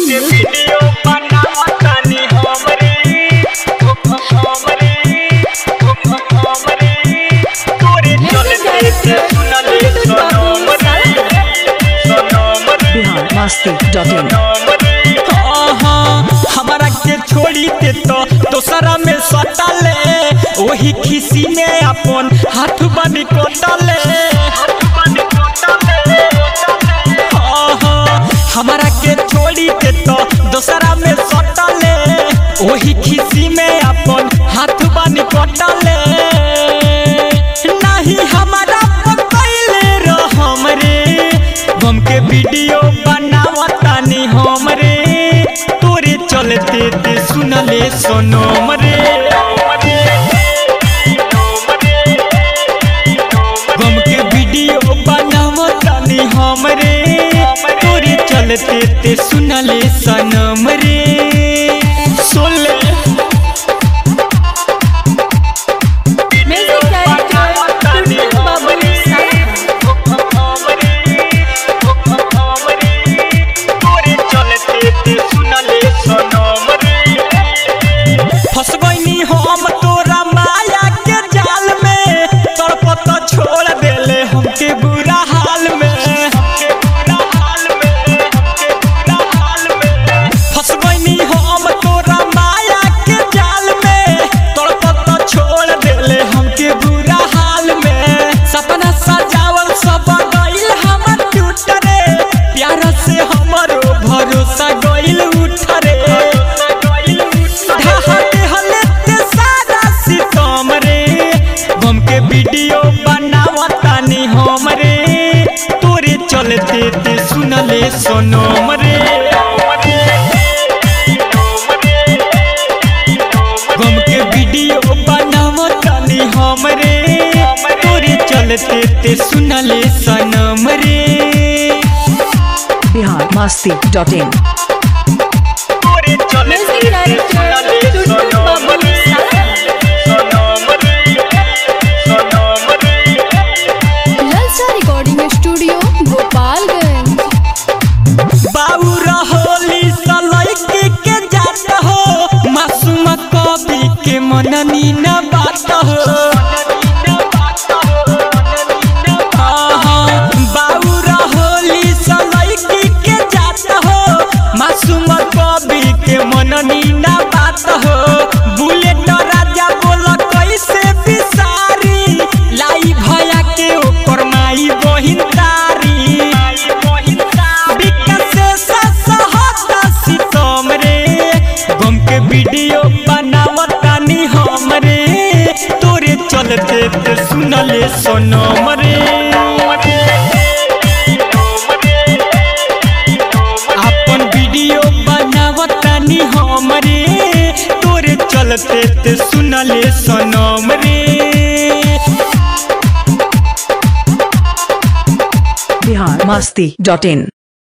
video बनावतानी हमरे हमरे हमरे तोरे चलते से सुनले सनम रे सनम रे बिहार मस्ती डॉट इन आहा, हमारा के छोड़ी दे तो दोसरा में सटले वही खिसी में अपन हाथ बनी कोटले आहा, हमारा के छोड़ी दे तो दोसरा में सटले वही खिसी में अपन हाथ बनी कोटले नहीं हमारा पकैले रहम रे गम के वीडियो बनावतानी हमरे तोरे चलते ते सुनले सोनम रे गम के वीडियो बनावतानी हमरे तोरे चलते ते सुनले सनम रे सोले म्यूजिक डायरेक्टर टुटू बाबू साहा फंस गईनी हम तोरा माया के जाल में तड़पत छोड़ देले हमके बुरा हाल में फंस गईनी हम तोरा माया के जाल में तड़पत छोड़ देले हमके बुरा हाल में सपना सजावल सब गइल हमर टूट रे प्यार से हमरो भरोसा गइल उठ रे ढहते हलेते सारा सितम रे गम के वीडियो बनावतानी हम रे तोरे चलते ते सुनले सोनम रे गम के वीडियो बनावतानी हम रे तोरे चलते ते सुनले सनम रे बिहार मस्ती डॉट इन तोरे म्यूजिक डायरेक्टर टुटू बाबू साहा ललचा रिकॉर्डिंग स्टूडियो गोपालगंज बाबू रहोली सलैकी के जात हो मासूम कवि के मननी न बात हो आहा, बाबू रहोली सलैकी के जात हो मासूम कवि के मननी न बात हो बुलेट राजा बोल कैसे बिसारी लाई भया के ओकर माई बहिन तारी विकास से सहता सितम रे गम के वीडियो बनावतानी हम रे तोरे चलते ते सुनले सोनम रे अपन वीडियो बनावतानी हम रे तोरे चलते ते सुनले सोनम रे बिहार मस्ती डॉट इन